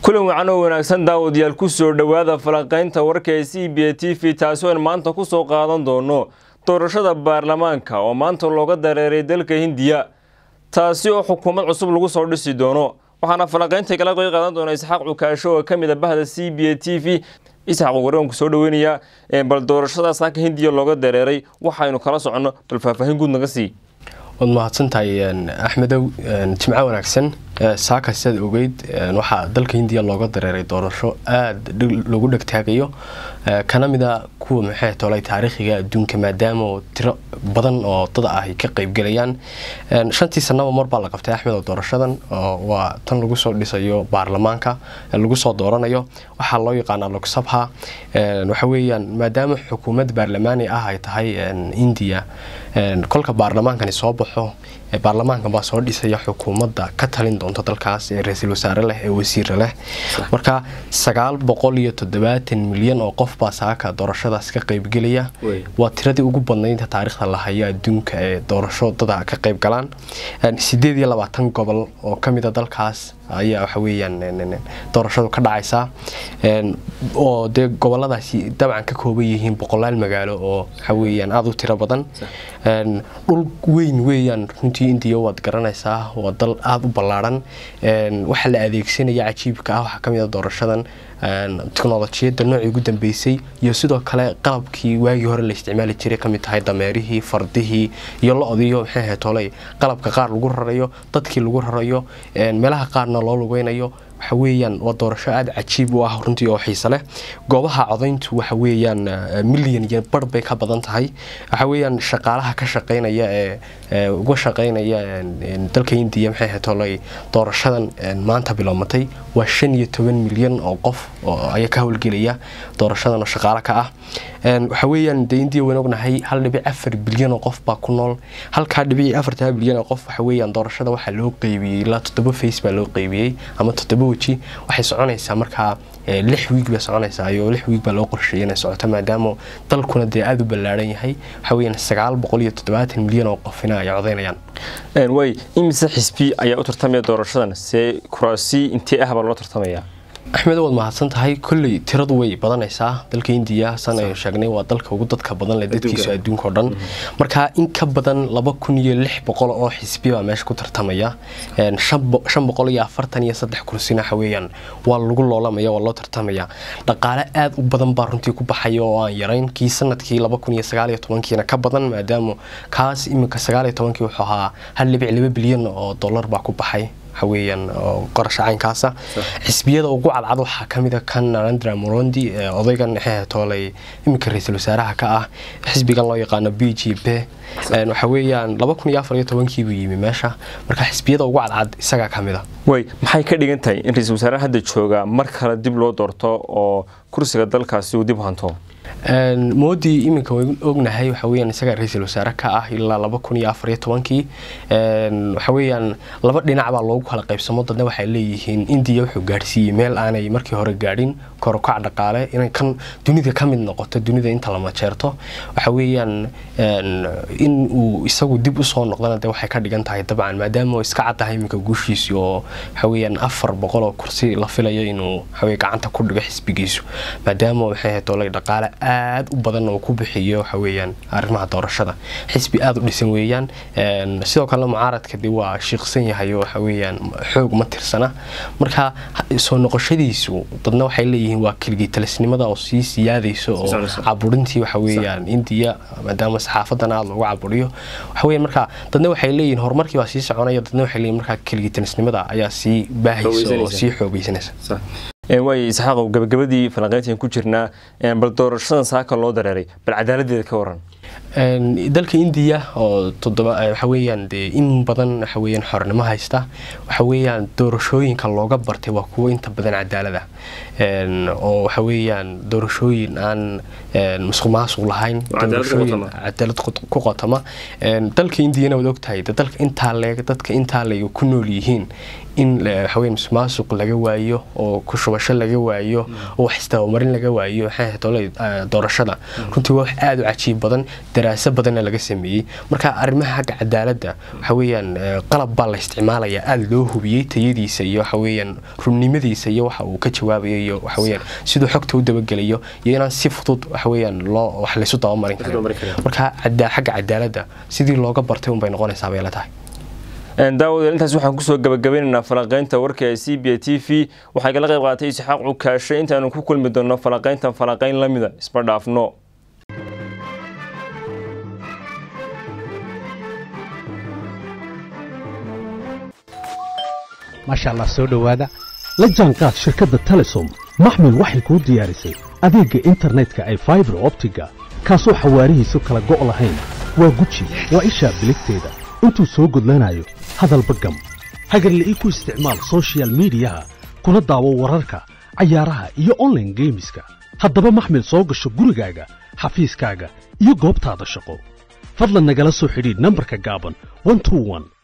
kulan wacan oo wanaagsan daawadayaal ku soo dhowaada falanqaynta warka ee c b a t v taasi oo aan maanta ku soo qaadan doono doorashada baarlamaanka oo maanta looga dareeray dalka hindiya taasi oo xukuumad cusub lagu soo dhisi doono waxaana falanqaynta kala qeyb qaadan doona isxaaq cukaasho oo ka mid a bahda c b a t v isxaaq waraan ku soo dhaweynayaa bal doorashadaas halka hindiya looga dareeray waxaynu kala soconno bal faahfaahin guud naga sii waad mahadsantahay axmedow jimco wanaagsan saaka sidaad ogeyd waxaa dalka hindiya looga dareeray doorasho aada lagu dhegtaagayo kana mida kuwa maxay tolay taariikhiga adduunka maadaama tiro badan oo dad ah ay ka qeybgelayaan shantii sanaba mar baa la qabtay axmedow doorashadan waa tan lagu soo dhisayo baarlamaanka lagu soo dooranayo waxaa loo yaqaanaa logsabha waxa weeyaan maadaama xukuumad baarlamaani ah ay tahay indiya kolka baarlamaankani soo baxo baarlamaankan baa soo dhisaya xukuumadda ka talin doonta dalkaas ee ra-iisul wasaare leh ee wasiira leh marka sagaal boqol iyo toddobaatan milyan oo qof baa saaka doorashadaas ka qeybgelaya waa tiradii ugu badnayd taariikhda la hayo adduunka ee doorasho dada ka qeyb galaan sideed iyo labaatan gobol oo kamida dalkaas ayaa waxa weyaan doorashadu ka dhacaysaa oo dee goboladaasi dabcan ka kooban yihiin boqolaal magaalo oo waxaweyaan aada u tiro badan dhul weyn weeyaan runtii indiya waad garanaysaa waa dal aada u ballaaran waxaa la adeegsanaya cajiibka ah waxaa kamid a doorashadan teknolojiyadda noocii ugu dambeysay iyo sidoo kale qalabkii waagii hore la isticmaali jiray kamid tahay dameerihii fardihii iyo lo-diyo maxay ahayd toley qalabka qaar lagu rarayo dadkii lagu rarayo meelaha qaarna loo lugeynayo waxa weeyaan waa doorasho aada cajiib u ah runtii oo xiise leh goobaha codayntu waxa weeyaan milyan iyo bar bay ka badan tahay waxa weeyaan shaqaalaha ka shaqeynaya ee uga shaqeynaya dalka indiya maxay ahayd toley doorashadan maanta bilowmatay waa shan iyo toban milyan oo qof oo ayaa ka howlgelaya doorashadan oo shaqaalo ka ah waxa weeyaan dee indiya wayn ognahay hal dhibic afar bilyan oo qof baa ku nool halkaa dhibici afartaa bilyan oo qof waxa weeyaan doorashada waxaa loo qeybiyey ilaa toddoba face baa loo qeybiyey ama toddoba weji waxay soconaysaa markaa lix wiig bay soconaysaa iyo lix wiig baa loo qorsheeyay inay socoto maadaama dalkuna dee aada u ballaaran yahay waxa weeyaan sagaal boqol iyo toddobaatan milyan oo qofina ay codaynayaan way imise xisbi ayaa u tartamaya doorashadan see kuraasi intee ah baa loo tartamaya axmed waad mahadsan tahay kolley tiradu way badanaysaa dalka indiya san aynu sheegnay waa dalka ugu dadka badan leh dadkiisu adduunka o dhan marka in ka badan laba kun iyo lix boqol oo xisbi baa meesha ku tartamaya shan boqol iyo afartan iyo saddex kursina waxa weeyaan waa lagu loolamaya waa loo tartamaya dhaqaale aada u badan baa runtii ku baxaya oo aan yarayn kii sanadkii laba kun iyo sagaal iyo tobankiina ka badan maadaama kaas iminka sagaal iyo tobankii wuxuu ahaa hal dhibic laba bilyan oo dollar baa ku baxay waxaweyaan qorasha caynkaasa xisbiyada ugu cadcad waxaa kamid a kan narendra morondi odaygan tooley iminka ra-iisul wasaaraha ka ah xisbigan loo yaqaano b g p waxa weeyaan laba kun iyo afar iyo tobankiibuu yimi meesha marka xisbiyada ugu cadcad isagaa kamid a way maxay ka dhigan tahay in ra-iisul wasaaraha hadda jooga mar kale dib loo doorto oo kursiga dalkaasi uu dib hanto moodi iminka way ognahay waxa weyaan isagaa ra-iisul wasaare ka ah ilaa laba kun iyo afar iyo tobankii waxa weeyaan laba dhinac baa loogu kala qaybsamo dadna waxay leeyihiin indiya wuxuu gaadhsiiyey meel aanay markii hore gaadhin korokac dhaqaale inay kan dunida ka mid noqoto dunida inta la majeerto waxa weeyaan in uu isagu dib usoo noqdana de waxay ka dhigan tahay dabcan maadaama iska caddahay iminka guushiisi oo waxa weeyaan afar boqol oo kursi la filayo inuu waxaweye gacanta ku dhigo xisbigiisu maadaama maxay ahayd olay dhaqaale aada u badan oo ku bixiyo waxa weeyaan arrimaha doorashada xisbi aada u dhisan weeyaan sidoo kale mucaaradka de waa shiiqsan yahay oo waxa weeyaan xoog ma tirsana marka soo noqoshadiisu dadna waxay leeyihiin waa keligitalisnimada oo sii siyaadayso oo caburintii waxa weeyaan indiya maadaama saxaafadan aada loogu caburiyo waxa weeyaan marka dadna waxay leeyihiin horumarkii baa sii soconaya dadna waxay leeyihin markaa keligitalisnimada ayaa sii baahaysa oo sii xoogaysanaysa waay isxaaqow gabagabadii falanqeyntan ku jirnaa bal doorashadan saaka loo dareeray bal cadaaladeeda ka waran dalka indiya oo todoba waxa weeyaan dee in badan waxa weeyaan xornimo haysta waxa weeyaan doorashooyinka looga bartay waa kuwo inta badan cadaalada oo waxa weeyaan doorashooyin aan musuq maasuq lahayn doorashooyin cadaalad ku qotama dalka indiyana waad ogtahay dalka intaa leeg dadka intaa leeg ku nool yihiin in waxaweye musuqmaasuq laga waayo oo kushubasho laga waayo oo wax istabamarin laga waayo doorashada runtii waa wax aada u cajiib badan daraaso badanna laga sameeyey marka arrimaha xagga cadaaladda waxa weeyaan qalab baa la isticmaalayaa aada loo hubiyey tayadiisa iyo waxa weeyaan runnimadiisa iyo waxa uu ka jawaabayo iyo waxa weeyaan siduu xogta u dabagelayo iyo inaan si fudud waxa weeyaan loo wax laysu dabamarin karin marka xagga cadaaladda sidii looga bartay unbay noqonaysaa bay la tahay daawadael intaas waxaan kusoo gabagabeynaynaa falanqaynta warka ee c b t v waxaa kala qayb qaatay isxaaq cukaashe intaanu ku kulmi doonno falanqayntan falanqayn la mida isma dhaafno maasha allah soo dhowaada la jaanqaad shirkadda telesom maxmil waxay kuu diyaarisay adeegga internetka ay faibar optiga kaasoo xawaarihiisu kala go' lahayn waa guji waa ishaa biligteeda intuu soo gudlanayo hadalba gam hagarle ii ku isticmaal sochial midiyaha kuna daawo wararka cayaaraha iyo onlaine geemiska haddaba maxmil soo gasho gurigaaga xafiiskaaga iyo goobtaada shaqo fadlan nagala soo xidhiidh nambarka gaaban